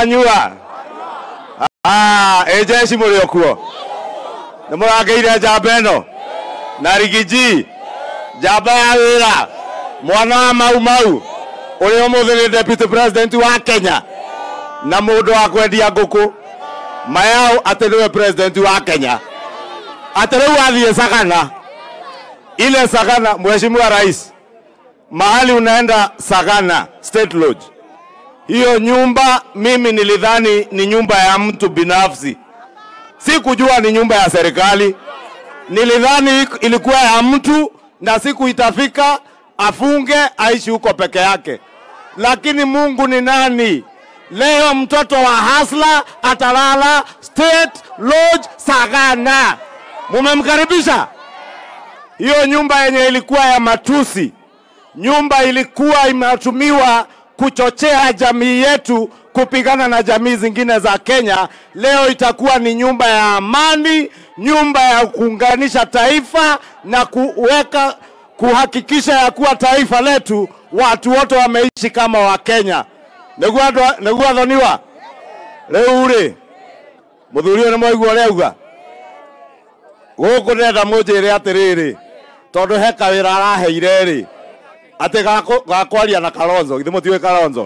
mwanyua ĩnjeci mũrĩ o kuo nĩ mũrangeire njamba ĩno na rigiji njamba ya wĩra mwana wa mau mau ũrĩa ũmũthĩ nĩ deputy president wa kenya na mũndũ wa kwendia ngũkũ mayao atĩ nĩwe president wa kenya atĩ rĩu athiĩ sagana ile sagana mheshimiwa rais mahali unaenda sagana state lodge hiyo nyumba mimi nilidhani ni nyumba ya mtu binafsi sikujua ni nyumba ya serikali nilidhani ilikuwa ya mtu na siku itafika afunge aishi huko peke yake lakini mungu ni nani leo mtoto wa hasla atalala state lodge sagana mumemkaribisha hiyo nyumba yenye ilikuwa ya matusi nyumba ilikuwa imetumiwa kuchochea jamii yetu kupigana na jamii zingine za Kenya. Leo itakuwa ni nyumba ya amani, nyumba ya kuunganisha taifa na kuweka kuhakikisha ya kuwa taifa letu watu wote wameishi kama Wakenya. nĩguo athoniwa rĩu rĩ mũthuri ũyũ nĩ mwaigua ũrĩa auga gũkũ ndĩrenda mũnjĩre atĩrĩrĩ tondũ he kawĩra araheire rĩ atĩ gakũ- gakwaria na Kalonzo githĩ mũtiũĩ Kalonzo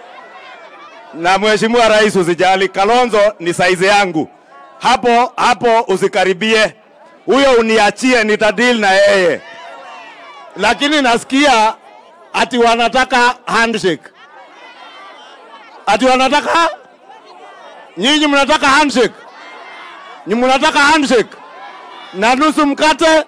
na mheshimiwa rais usijali Kalonzo ni saizi yangu hapo hapo usikaribie huyo uniachie nitadili na yeye lakini nasikia ati wanataka handshake ati wanataka nyinyi mnataka handshake ni mnataka handshake na nusu mkate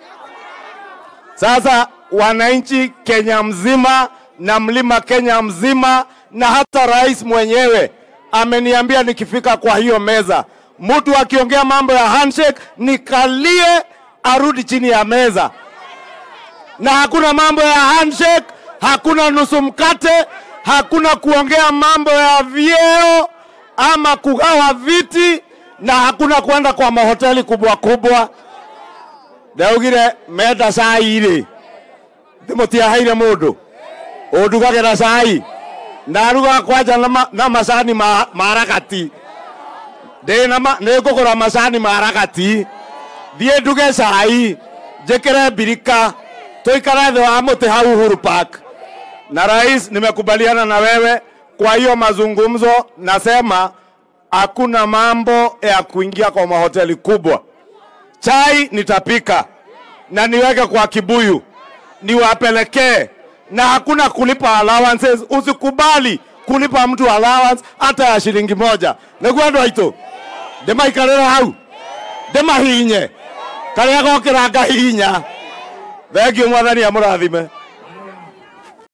sasa wananchi Kenya mzima na mlima Kenya mzima na hata rais mwenyewe ameniambia nikifika kwa hiyo meza, mtu akiongea mambo ya handshake nikalie arudi chini ya meza, na hakuna mambo ya handshake, hakuna nusu mkate, hakuna kuongea mambo ya vyeo ama kugawa viti, na hakuna kwenda kwa mahoteli kubwa kubwa. ndaugire menda cai rĩ ndĩmũtiaheire mũndũ ũndugagĩra cai ndaruga kwanja na ma- na macani ma ma ragati ndĩ na ma- nĩ ngũgũra macani ma ragati thiĩ nduge cai njĩkĩre mbirika tũikare thĩ wa mũtĩ hau Uhuru Park na rais, nimekubaliana na wewe. Kwa hiyo mazungumzo, nasema hakuna mambo ya kuingia kwa mahoteli kubwa. Chai nitapika na niweke kwa kibuyu niwapelekee, na hakuna kulipa allowances. Usikubali kulipa mtu allowance hata ya shilingi moja. nĩguo andũ aitũ ndĩmaikarĩre hau ndĩmahinye karĩa gokĩra ngahihinya thengiũ mwathani amũrathime